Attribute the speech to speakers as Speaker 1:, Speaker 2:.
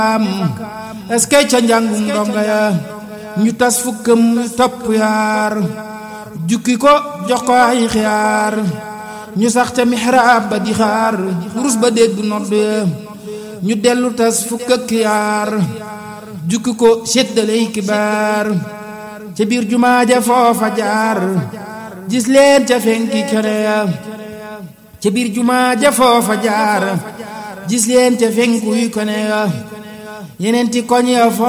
Speaker 1: am est-ce que ca njàngum ndonga ya ñu tas fukkam topp yaar jukki ko jox ko ay xiyaar ñu sax ca mihraab ba di xaar rus ba dégg nodd ya ñu dellu tas fukk ak yaar jukki ko séddaley kibaar ca biir jumaa ja foofa jaar gis leen ca fenki kene ya ca biir jumaa ja foofa jaar gis leen ca fenkuy kone ya yeneen ti koñ ya